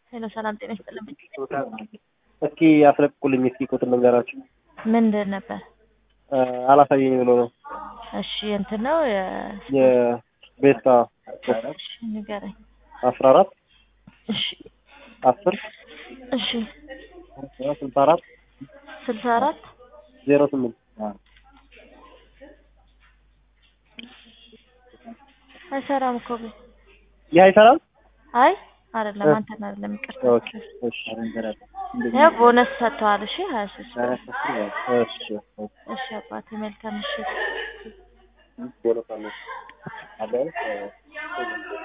ሄሎ ሰላም ጤና ይስጥልኝ። እስኪ አስለቅቁልኝ እስኪ ቁጥር ልንገራችሁ። ምንድን ነበር? አላሳየኝ ብሎ ነው እሺ እንትን ነው የቤስታ እሺ ንገረኝ። አስራ አራት እሺ አስር እሺ ስልሳ አራት ስልሳ አራት ዜሮ ስምንት አይሰራም እኮ ግን ይህ አይሰራም። አይ አይደለም አንተን አይደለም ይቅርታ። ኦኬ እሺ ያው ቦነስ ሰጥተዋል። እሺ ሀያ ሶስት እሺ እሺ አባቴ መልካም ምሽት። ቦነስ አለ